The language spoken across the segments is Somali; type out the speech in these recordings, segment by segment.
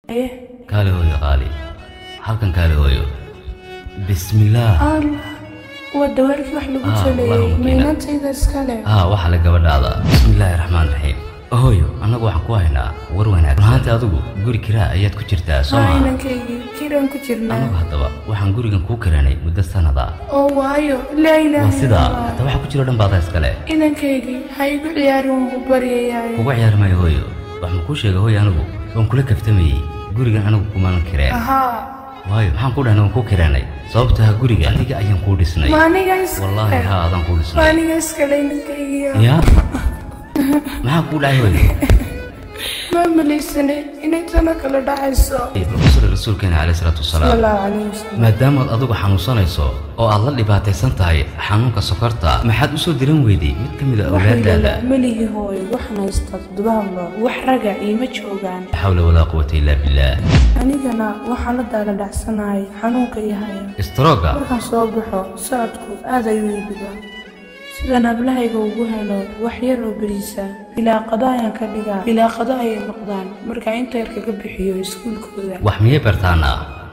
aye kaale hooyo qaali halkan kaale hooyo bismillaah allah waa dawaarkii wax lagu Ah, jaleeyey Allahumma kiina. miinantayda iskale haa waxaa la gabadhaada bismillaahi raxmaan raxiim hooyo annagu waxaan ku haynaa war wanaag runaantii adigu guri kiraa ayaad ku jirtaa soo haa maa inankaygii kiraan ku jirnaa anagu haddaba waxaan gurigan kuu kiranay muddo sanada oo waayo laa waa ilaaha sidaa illallah. hataa waxa ku jiro dhan baada iskale inankaygii ha igu ciyaarin waan ku baryayaayo kuga ciyaari maayo hooyo wax ma kuu sheega hooyo anigu waan kula kaftamayey gurigan anigu kumalan kireen ahaa waayo maxaan ku dhahnay waan kuu kiranay sababta ha guriga adiga ayaan kuu dhisnay maaniga iskale wallaahi haa adaan kuu dhisnay maaniga iskale inankaygiiyo ya maxaa kuu dhacay hooyo ma malaysane inay tana kala dhacayso rasuul rasuulkeena caleyhi salaatu sala wasalaam allahu calayhi wasalam maadaamaad adigu xanuunsanayso oo aad la dhibaataysan tahay xanuunka sokorta maxaad u soo diran weyday mid ka mid a awlaadaada melihi hooyo waxaan haystaa toddoba hablood wax raga iima joogaan laa xawla walaa quwata illaa billaah anigana waxaan la daala dhacsanahay xanuunka iyo haya istrooga markaan soo baxo socodku aad ayuu iibidaa sidaan hablahayga ugu helo wax yar oo beriisa bilaa qado ayaan ka dhigaa bilaa qado ayay noqdaan markaa inta yar kaga bixiyo iskuulkooda wax miyay bartaana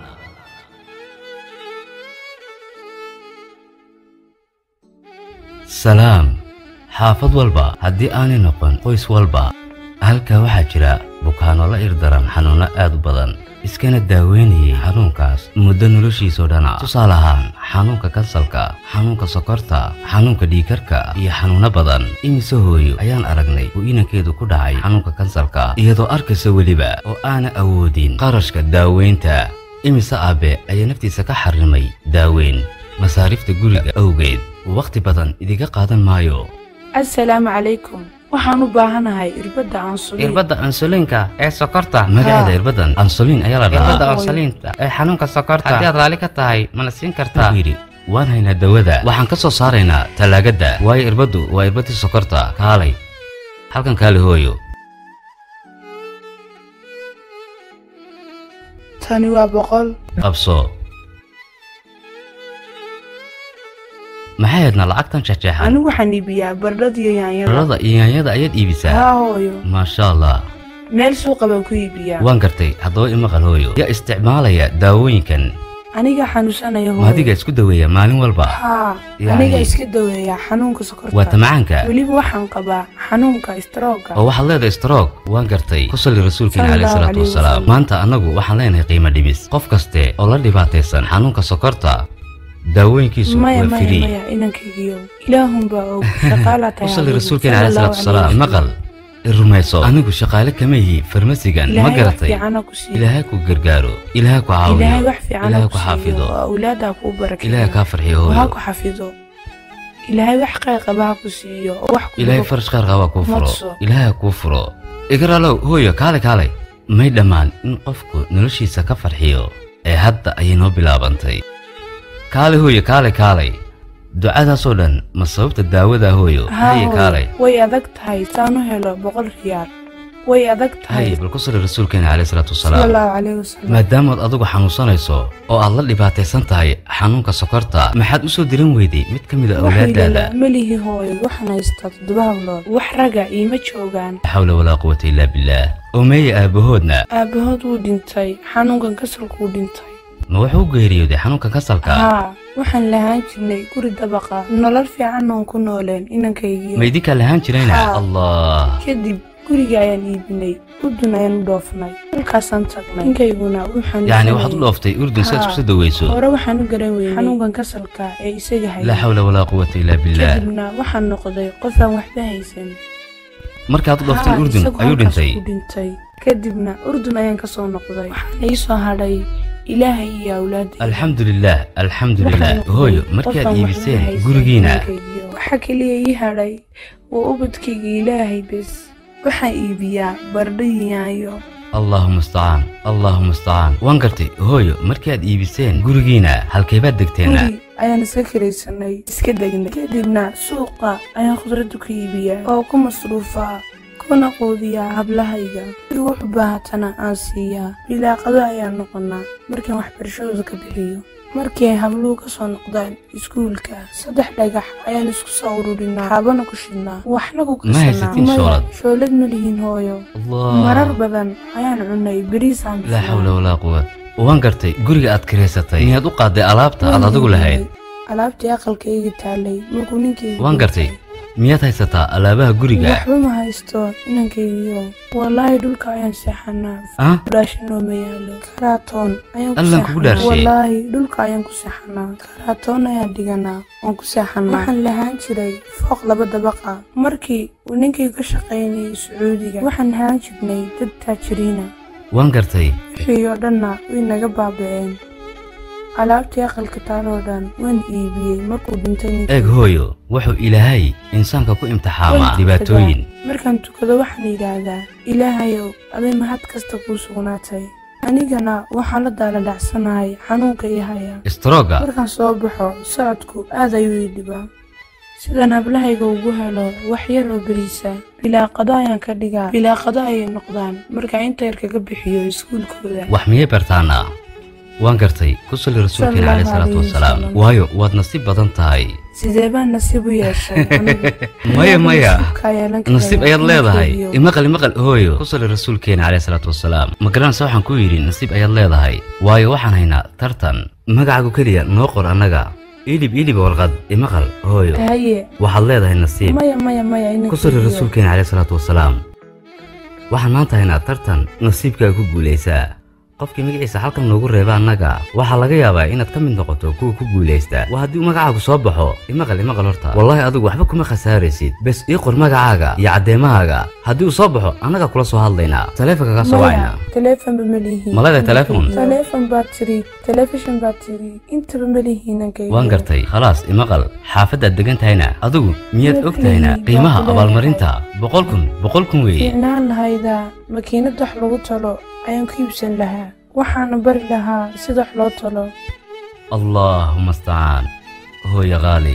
salaam xaafad walba haddii aanay noqon qoys walba halkaa waxaa jira bukaano la irdaran xanuunno aad u badan iskana daaweynayay xanuunkaas muddo noloshiisoo dhana tusaale ahaan xanuunka kansalka xanuunka sokorta xanuunka dhiikarka iyo xanuunno badan imise hooyo ayaan aragnay uu inankeedu ku dhacay xanuunka kansalka iyadoo arkaysa weliba oo aana awoodin qarashka daaweynta imise aabe ayaa naftiisa ka xarimay daaweyn masaarifta guriga awgeed wakhti badan idiga qaadan maayo assalaamu calaykum waxaan u baahanahay irbadda aansuliin irbadda ansuliinka ee sokorta magaceeda irbadan ansolin ayaa la irbadda dhahaa ansuliinta ee xanuunka sokorta haddii aad raalli ka tahay mana siin kartaa wuxuu yidhi waan haynaa dawada waxaan ka soo saaraynaa talaagadda waayo irbaddu waa irbadii sokorta kaalay halkan kaali hooyo tani waa boqol qabso maxay haydna lacagtan jeexjeexan anigu waxaan iibiyaa bardhada iyo yaanyada rarada iyo yaanyada ayaad iibisaa haa hooyo maasha allah meel suuqa baan ku iibiyaa waan gartay haddaba imaqal hooyo yaa isticmaalaya daawooyinkan aniga xanuunsanaya ma adiga hooyo isku daweeya maalin walba haa Yani- aniga iska daweeya xanuunka waa sokorta tamacaanka weliba waxaan qabaa xanuunka istrooga oo waxaad leedahay stroog waan gartay ku salli rasuulkeena caleyhi Sallallahu salaatu alayhi wasalaam wasallam. maanta annagu waxaan leenahay qiimo dhibis qof kaste oo la dhibaataysan xanuunka sokorta daawooyinkiisu maya waa maya free maya inankagiyo ilaahunbaa og shaqaalaa ku tahay salli adigu. rasuulkeena caleyhi Sallallahu salaatu wasalaam alayhi maqal i rumayso anigu shaqaale kama yihi farmasigan ma ilaahay wax garatay fiicana ku siiyo ilaahay ku gargaaro ilaahay ku ilaahay caawiyo wax fiicana ilaahay ku ku siiyo xaafido oo awlaadaa kuu barakeeyo ilaahay kaa farxiyo oo ha hooyo ku xafido ilaahay wax qayr qaba ha ku siiyo oo wax ku ilaahay dhibo. farash qaar qaba kuu furo Madso. ilaahay kuu furo igaralow hooyo kaale kaale may dhammaan in qofku noloshiisa ka farxiyo ee hadda ayay noo bilaabantay kaale hooyo kaale kaalay ducadaasoo dhan ma sababta daawada hooyo Haa, haye hooyo, kaalay way adag tahay saan u helo boqol riyaal way adag tahay haye bal ku sali rasuulkeena caleyhi salaatu sala wasalaam allahu calayhi wasalam maadaamaad adigu xanuunsanayso oo aad la dhibaataysan tahay xanuunka sokorta maxaad u soo diran weyday mid ka mid a awlaadaada melihi hooyo waxaan haystaa toddoba hablood wax raga iima joogaan laa xawla walaa quwata illaa billaah oo meeye aabahoodna aabahood wuu dhintay xanuunkan kasalkuu dhintay ma wuxuu u geeriyooday xanuunka kasalka haa waxaan lahaan jirnay guri dabaqa nolol fiican oon ku nooleen inankaygiyo ma idinkaa lahaan jirayna Haa. allah kadib guriga ayaan iibinay udun ayaan u dhoofnay halkaasaan tagnay ninkayguna wuu yacni waxaad u xanuunsanayay dhooftay urdun si aad Haa. isku soo daweyso hore waxaan u garan weynay xanuunkan kasalka ee isaga laa hayay xawla walaa quwata illaa billaah kadibna waxaan noqday qof aan waxba haysan markaad u dhooftay Haa, urdun isagu ayuu halkaas dhintay ku dhintay kadibna urdun ayaan ka soo noqday waxaana ii soo hadhay ilaahay iyo awlaadii alxamdu lilaah alxamdu lilaah hooyo markaad iibiseen gurigiina waxa keliya ii hadhay waa ubadkayga ilaahay bes waxaan iibiyaa bardhayaayo allaahuma istacaan allaahuma istacaan waan gartay hooyo markaad iibiseen gurigiina halkeebaad degteena guri ayaan iska kiraysanay iska degnay kadibna suuqa ayaan khudradda ku iibiyaa oo ku masruufaa kuna quudiyaa hablahayga si wuxu baahatana aan siiyaa bilaaqado ayaan noqonaa markaan waxbarashadooda ka bixiyo markii ay habluhu ka soo noqdaan iskuulka saddex dhagax ayaan isku soo ururinaa xaabana ku shidnaa waxna ku Ma haysatin karsanaa shoolad? shoolad ma lihiin hooyo allah marar badan ayaan cunay beriisaan laa xawla walaa quwa waan gartay guriga aad kiraysatay miyaad u qaaday alaabta aad adigu lahayd alaabtii aqalkayga taalay markuu ninkayga waan gartay miyaad haysataa alaabaha guriga waxba ma haysto inankaygiyo wallaahi dhulka ayaan seexanaa ah dhaashinoo ma yaalo karaatoon ayaan ku Allan kugu seexanaa dhaarshay. wallaahi dhulka ayaan ku seexanaa karaatoon ayaan dhiganaa waan ku seexanaa waxaan lahaan jiray fooq laba dabaqa markii uu ninkayga ka shaqaynayay sacuudiga waxaan lahaan jirnay dad taajiriina waan gartay wixii oo dhanna way naga baaba'een alaabtii aqalka taaloo dhan waan iibiyey markuu dhintay ninkayga. eeg hooyo wuxuu ilaahay insaanka ku imtixaamaa Waan dhibaatooyin tukadaa. markaan tukado waxaan yidhaahdaa ilaahayow aday mahad kasta kuu sugnaatay anigana waxaan la daaladhacsanahay xanuunka ii haya istrooga markaan soo baxo socodku aad ayuu ii dhibaa sidaan hablahayga ugu helo wax yar oo beriisa bilaa qado ayaan ka dhigaa bilaa qado ayay noqdaan markaa inta yar kaga bixiyo iskuulkooda wax miyay bartaana waan gartay ku salli rasuulkeena caleyhi salaatu wasalaam waayo waad nasiib badan tahay sidee baan nasiib u yeeshay anigu? maya maya Nasiibkaa yeelan karaya. nasiib ayaad leedahay Ninkaygiyo. imaqal imaqal hooyo ku salli rasuulkeena caleyhi salaatu wasalaam ma garanaysa waxaan ku yidhi nasiib ayaad leedahay waayo waxaan haynaa tartan magacaagu keliya noo qor annaga ilib ilib warqad imaqal hooyo haye waxaad leedahay nasiib maya maya maya ku salli inankaygiyo. rasuulkeena caleyhi salaatu wasalaam waxaan maanta haynaa tartan nasiibkaa ku guulaysaa qofkii magaciisa halkan noogu reeba annaga waxaa laga yaabaa inaad ka mid noqoto kuwa ku guulaysta waa haddii uu magacaagu soo baxo imaqal imaqal horta wallaahi adigu waxba kuma khasaaraysid bes ii qor magacaaga iyo caddeemahaaga haddii uu soo baxo annaga kula soo hadlaynaa taleefanka kaa soo maya wacayna telefonba ma lihiin Ma leedahay telefoon? telefon baa tiri telefishin baa tiri intaba ma lihiin inankaygiyo. waan gartay khalaas imaqal xaafaddaad degan tahayna adigu miyaad og tahayna qiimaha abaalmarinta boqol kun boqol kun weeye fiicnaan lahaydaa makiinad wax lagu talo ayaan ku iibsan lahaa waxaana bari lahaa sida wax loo talo allaahuma astacaan hooyo qaali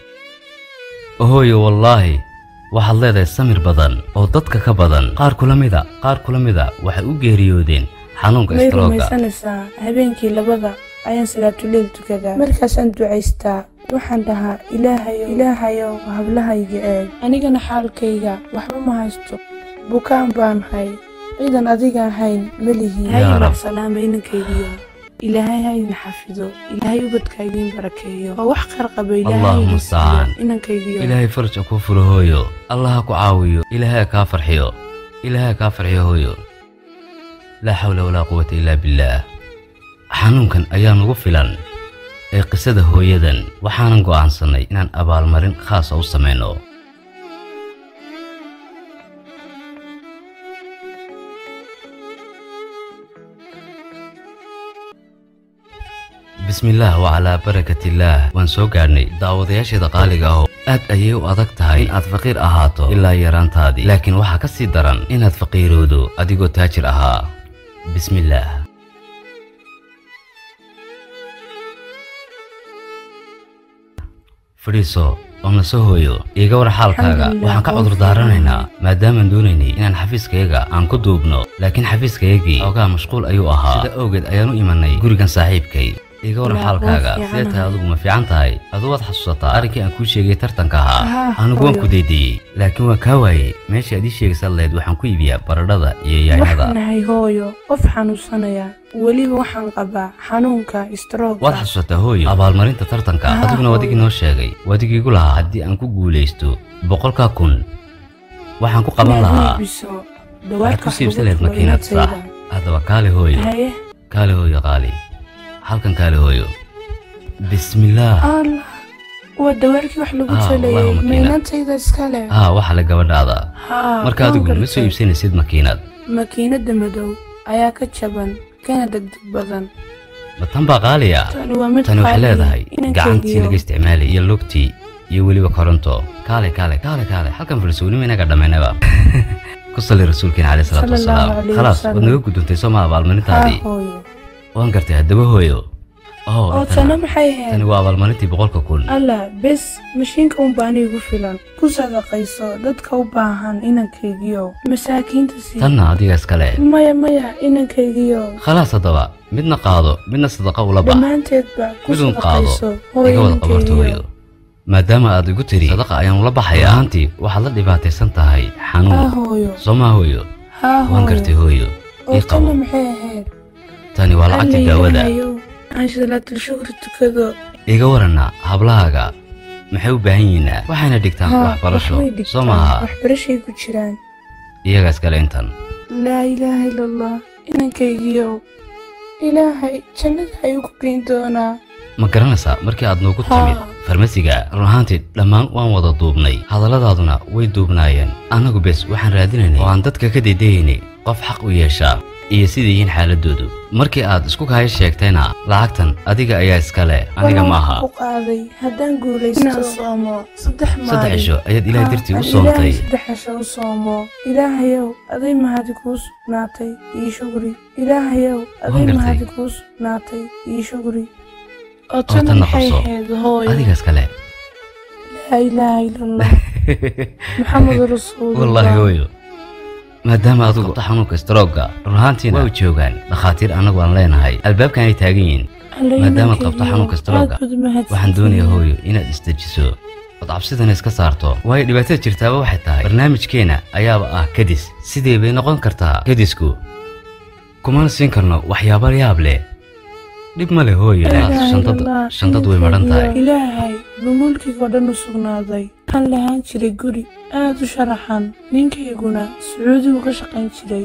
hooyo wallaahi waxaad leedahay samir badan oo dadka ka badan qaar kula mida qaar kula mida waxay u geeriyoodeen xanuunka may istrooga rumaysanaysaa habeenkii labada ayaan salaatuleel tukadaa markaasaan ducaystaa waxaan dhahaa ilaahayow ilaahayow hablahayga eeg anigana xaalkayga waxba ma haysto bukaan baan hay ciidan adiga ahayn ma lihiin Yaa Rab. salaama inankaygiyo ilaahay ha idin xafido ilaahay ubadka idin barakeeyo oo wax khayr qaba ilaahay Allahumma idin siiyo musta'aan. inankaygiyo ilaahay faraj ha kuu furo hooyo allah ha ku caawiyo ilaahay ha kaa farxiyo ilaahay ha kaa farxiyo hooyo laa xawla walaa quwata ilaa billaah xanuunkan ayaa nugu filan ee qisada hooyadan waxaanan go'aansannay inaan abaalmarin khaasa u samayno bismillaah wacalaa barakatillaah waan soo gaadhnay daawadayaasheeda qaaliga aho aad ayay u adag tahay in aad faqiir ahaato ilaa yaraantaadii laakiin waxaa ka sii daran inaad faqiiroodo adigoo taajir ahaa bismillaah fadhiiso oo na soo hooyo iiga war xaalkaaga Alxamdulillah, waxaan ka waan cudur daaranaynaa maadaamaan doonaynay inaan xafiiskayaga aan ku duubno laakiin xafiiskayagii xoogaa mashquul ayuu ahaa sida awgeed ayaan u imanay gurigan saaxiibkay iiga war Waa xaalkaaga waan sidee tahay fiicanahay. adigu ma fiican tahay aduu waad xasuusataa arrinkii aan kuu sheegay tartanka ahaa Haa, anigu waan hooyo. ku deydiyey laakiin waan kaa waayey meesha aad ii sheegaysaad lahayd waxaan ku iibiyaa baradhada iyo yaanyada waxaan nahay hooyo qof xanuunsanaya weliba waxaan qabaa xanuunka waad strooga xasuusataa hooyo abaalmarinta tartanka Haa, adiguna wadigii hooyo. noo sheegay wadigiigu lahaa haddii aan ku guulaysto boqolkaa kun waxaan ku qaban lahaa waxaad ku siibsan lahayd makiinad sax haddaba kaale hooyo haye kaale hooyo qaali halkan kaale hooyo bismillaah allah waa dawaarkii wax lagu Ah, talayay Allahumma kiina. maynantayda iskale haa waxa le gabadhaada haa marka waan adigu ma gartay. soo iibsanaysid makiinad makiinada madow ayaa ka jaban kana degdeg badan ma tan baa qaaliya tani waa mid tani waxay qaali, leedahay inankaygiyo. gacantii laga isticmaalay iyo lugtii iyo weliba koronto kaale kaale kaale kaale halkan fadhisownima inaga dhammaynaba ku salli rasuulkeena caleyhi salaatu Sallallahu wasalaam alayhi khalaas wasallam. waad naga gudubtay soo maa haa abaalmarintaadii hooyo waan gartay haddaba hooyo oo oo intana- tana maxay tani ahayd waa abaalmarintii boqolka kun alla bes mashiinka un baa anigu filan ku sadaqayso dadka u baahan inankaygiyo masaakiinta sii tanna adiga iskale maya maya inankaygiyo khalaas haddaba midna qaado midna sadaqa ula bax dhammaanteedba ku midun qaado sadaqayso iga wada qabarto hooyo weyo maadaama aad igu tiri sadaqa ayaan ula baxaya ahaantii waxaad la dhibaataysan tahay haa xanuun hooyo soo maa hooyo haa waan gartay hooyo hooyo oo ii qabo tana maxay ahayd tani waa lacagta daawada Allahayow, aan salaatul shukri tukado iga waranna hablahaaga maxay u baahan yihiinaa waxayna dhigtaan Haa, waxbarasho waxbay soo dhigtaan, maaha waxbarashay ku jiraan iyaga iskale intan laa ilaaha ila allah inankaygiyow ilaahay jannada ayuu ku geyn doonaa ma garanaysaa markii aad noogu Haa. timid farmasiga run ahaantii dhammaan waan wada duubnay hadalladaaduna way duubnaayeen annagu bes waxaan raadinaynay oo aan dadka ka dedeeyaynay qof xaq u yeeshaa iyo sida yihiin xaaladoodu markii aad isku kaayo sheegtayna lacagtan adiga ayaa iskale aniga Walaa maaha waxaan ku qaaday haddaan guulaysto inaan soomo saddex maalin saddex cisho ayaad ilaahay Haa, dartii u aan soontay ilaahay saddex cisho u soomo ilaahayow aday mahadi kuu sugnaatay ii shukri ilaahayow aday gartay. mahadi kuu sugnaatay ii shukri oo tan tana maxay noqoso. ahayd hooyo adiga iskale laa ilaaha ila allah maxamed rasuulullah wallaahi hooyo maadaama adigu qabto xanuunka strooga run ahaantiina waa joogaan dhakhaatiir annagu aan leenahay albaabkan ay taagan yihiin maadaama aad qabto xanuunka strooga waxaan doonayaa hooyo inaad isdejiso ood cabsidana iska saarto waayo dhibaatada jirtaaba waxay tahay barnaamijkeenna ayaaba ah kadis sidee bay noqon kartaa kadisku kumana siin karno waxyaabo yaab leh dhib ma leh hooyo shantad shantad way madhan tahay ilaahay buu mulkigoo dhan u sugnaaday waxaan lahaan jiray guri aad u sharaxan ninkayguna sacuudigu ka shaqayn jiray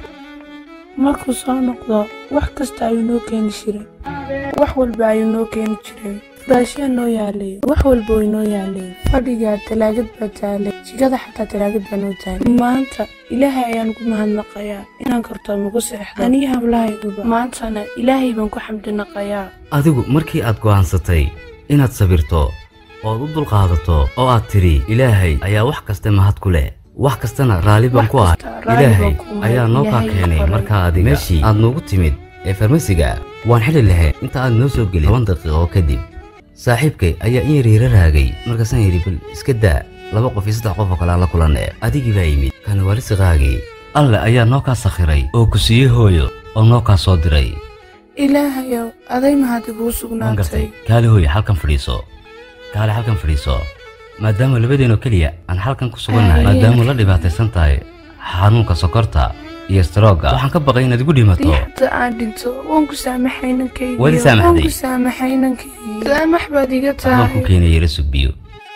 markuu soo noqdo wax kasta ayuu noo keeni jiray wax walba ayuu noo keeni jiray furaashyaa noo yaalay wax walba way noo yaaleen fadhigaa talaagad baa taalay jigada xataa talaagad baa noo taalay maanta ilaahay ayaan ugu mahadnaqayaa inaan karto magu seexdo aniga hablahayguba maantana ilaahay baan ku xamdinaqayaa adigu markii aad go'aansatay inaad sabirto ood u dulqaadato oo aad tidhi ilaahay ayaa wax kasta mahad ku leh wax kastana raalli baan Wax ku ah kasta raalli ilaahay baan ku ahay. ayaa noo kaa Ilaahay keenay qoray. markaa adiga meeshii aad noogu timid ee farmasiga waan xili lahayn inta aad noo soo gelin toban daqiiqo kadib saaxiibkay ayaa in yar yara raagay markaasaan yidhi bal iska daa laba qof iyo saddex qof oo kale aan la kulanne adigii baa yimid kana waa risiqaagii alle ayaa noo kaa sakhiray oo ku siiyey hooyo oo noo kaa soo diray ilaahayow aday mahadi kuu waan sugnaatay gartay kaali hooye halkan fadhiiso kaali halkan fadhiiso maadaama labadeenoo keliya aan halkan ku sugannahay Ay. maadaama la dhibaataysan tahay xanuunka sokorta iyo strooga waxaan ka baqay inaad igu dhimato hadda aan dhinto waan ku saamaxay nankaygiyo Weli saamaxday? waan ku saamaxay nankaygiyo saamax baad iga waxbaan ku tahay keenay yara sugbiyo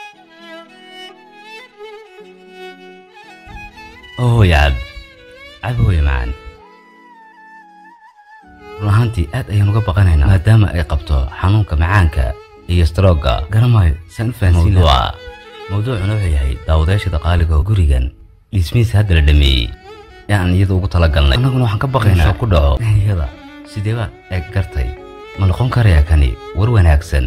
oo hooye cab cab hooye macaan run ahaantii aad ayaan uga baqanaynaa maadaama ay qabto xanuunka macaanka iyo strooga garamaayo saan u fahansiin lahaa mawduucuna wuxuu yahay daawadayaasha daqaaliga oo gurigan dhismihiisa hadda la dhameeyey ee aan iyada ugu talagalnay annaguna waxaan ka baqaynaa inuu ku dhaco iyada sidee baa eeg gartay ma noqon karayaa kani war wanaagsan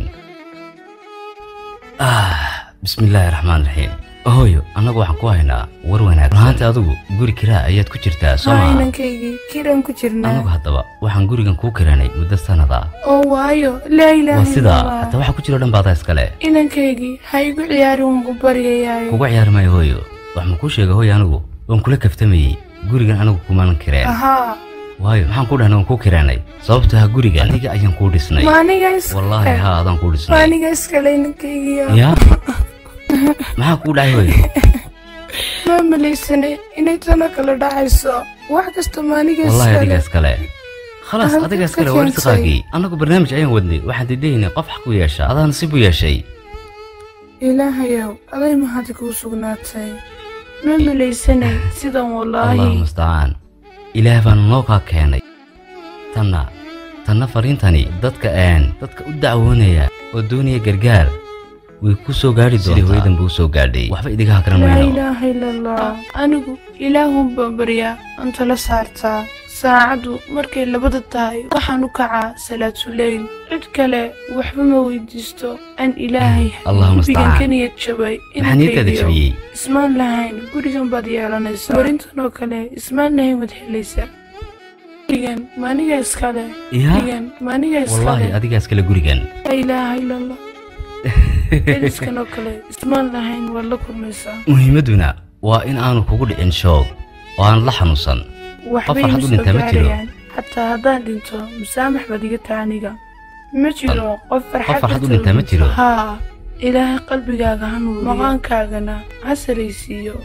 ah bismillaahi raxmaan raxiim hooyo annagu waxaan ku haynaa war wanaagsan runahaanti adigu guri kiraa ayaad ku jirtaa soo haay maa nankaygi kiraan ku annagu jirnaa haddaba waxaan gurigan kuu kiranay muddo sanada oo waayo laa ilaaha waa sidaa illallah. hataa waxa ku jiro dhan baadaa iskale inankaygi ha igu ciyaarin waan ku baryayaayo kuga ciyaari maayo hooyo wax ma kuu sheega hooyo anigu waan kula kaftamayey gurigan anigu kumaanan kireen ahaa waayo maxaan ku dhahnay waan kuu kiranay sababto ha guriga adiga ayaan kuu dhisnay ma aniga iskale wallaahi haa adaan kuu ma dhisnay aniga iskale inankaygiyo yaa maxaa kuu dhacay hooyo ma malaysane inay tana kala dhacayso wax kasta ma aniga wallaahi adiga iskale iskale khalaas Halkaad adiga ka iskale waa keentay. risqaagii annagu barnaamij ayaan wadnay waxaan diidaynay qof xaq u yeesha adaan nasiib u yeeshay ilaahayow aday mahadi kuu sugnaatay ma malaysanay sidan allahu wallaahi mustacaan ilaah baana noo kaa keenay tanna tanna fariintani dadka een dadka u dacwoonaya oo doonaya gargaar way ku soo gaadhi doontaa sidii hooyadan buu soo gaadhay waxba idiga hakran laa mayno ilaaha ila allah anigu ilaahun baan baryaa anta la saartaa saacaddu markay labada tahay waxaan u kacaa salaatuleyl cid kale waxba ma weydiisto aan ilaahay Allahumma gurigan mustacaan. ka niyad jabay maxaa niyadkaada inankaygiyo jabiyey ismaan lahayn gurigan baad yeelanaysaa warintan oo kale ismaan lahayn waad helaysaa gurigan maaniga iskale yaa gurigan maaniga wallaahi iskale adigaa iskale gurigan laa ilaaha ila allah eriskan oo kale ismaan lahayn waad la kulmaysaa muhiimadduna waa in aanu kugu dhicin shoog oo aan la xanuunsan waxbay farxad u ma soo dhintaa ma jiro. gaarayaan xataa haddaan dhinto musaamax baad iga taha aniga ma jiro qof farxad farxad u darteed dhintaa ma u jiro. haa ilaahay qalbigaaga ha nuuriyo maqaankaagana ha saraysiiyo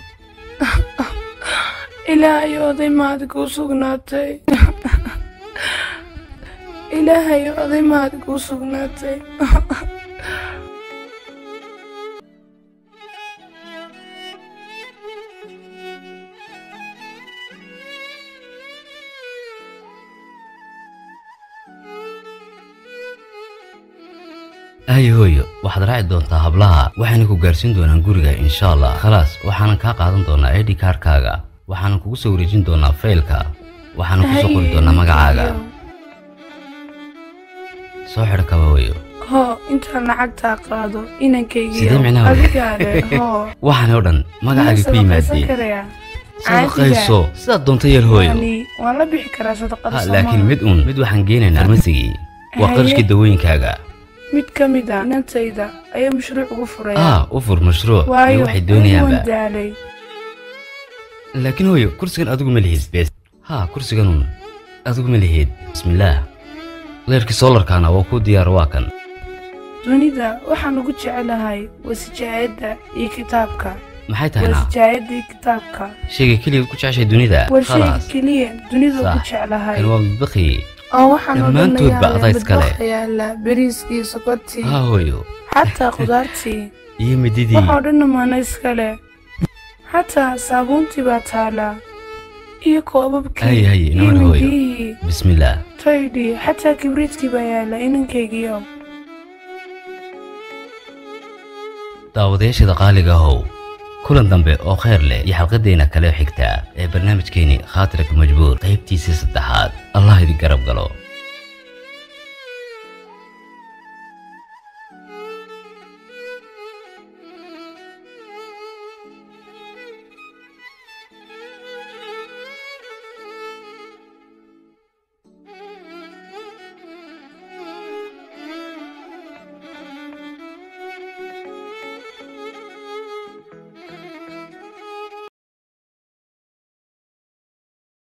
ilaahay oday maad kuu sugnaatay ilaahay oday maad kuu sugnaatay ayo hooyo waxaad raaci doontaa hablaha waxayna ku gaarsiin doonaan guriga insha allah khalaas waxaanan kaa qaadan doonaa id kaarkaaga waxaanan kugu soo wareejin doonaa faylka waxaanan kusoo qori doonaa magacaaga soo xidho kaba hooyo hoo intaan lacagtaa qaado inankaygiyo Sidee micnaha wey? adigaale hoo waxaan oo dhan magacaagii ku yimaadeen karayaa sadaqayso sidaad doonta yeel hooyo yani waan la bixi karaa sadaqada ha Soomaaliya. laakiin mid uun mid waxaan geenaynaa farmasigii waa Haye. qarashkii dawooyinkaaga mid ka mid a inantayda ayaa mashruuc ugu furaya ah u fur mashruuc iyo waayo waxay anigu doonayaanba waan daalay laakiin hooyo kursigan adigu ma lihid bes ha kursiganun adigu ma lihid bismillaah leerkii soolarkaana waa kuu diyaar waa kan dunida waxaan ugu jecelahay wasijaayadda iyo kitaabka maxay tahay naa wasijaayadda iyo kitaabka shayga keliyaad ku jeceshay dunida waa shayga khalaas keliya dunida ugu Sax. jeclahay kan waa mudbaqi oo waxaan dhammaantoodba adaa iskale. odhanayaa yaala bariiskii sokortii ha hooyo xataa khudaartii iyo mididii waxoo dhanna maana iskale xataa saabuuntii baa taala iyo koobabkii Haye, haye, iyo inamar hooyo. mindiyihii bismillaah taydhii xataa kibriidkii baa yaala inankaygiyo daawadayaashada qaaliga ahow kulan dambe oo khayr leh iyo xalqadeenna kale xigta ee barnaamijkeeni khaatirka majbuur qaybtiisii saddexaad allah idin garab galo